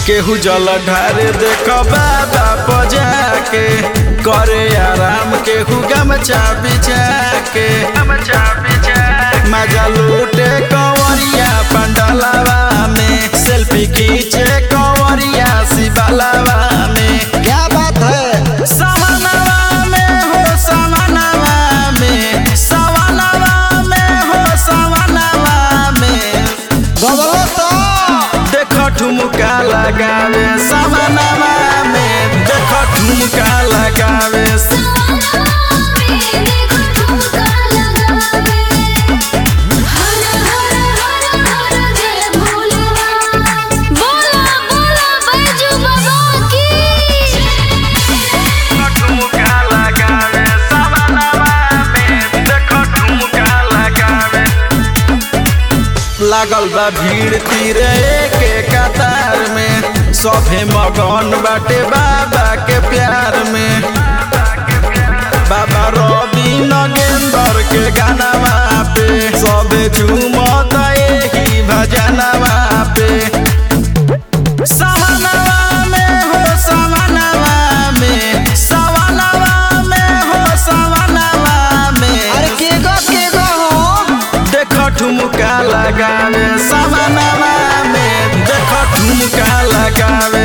केहू जल ढारे देख बाबा बजा के करे आराम केहू गमछा बिछा के गमछा बिछा मजा लूटे कंवरिया पंडलवा में सेल्फी खींचे कंवरिया शिवलवा में क्या बात है सवनवा में हो सवनवा में सवनवा में हो सवनवा में गबलो तो देख ठुमका लगावे सवनवा में देख ठुमका लगावे ठुमका लगावे सवनवा में देख ठुमका लगावे लागल बा भीड़ तीरे के कतार में सभे मगन बाटे बाबा के प्यार में बाबा रवि नगेंदर के गानावा पे सभे झूमत एही भजनवा पे सवनवा में हो सवनवा में सवनवा में हो सवनवा में अरे के गो के गो हो देख ठुमका लगावे सवनवा में देख ठुमका लगावे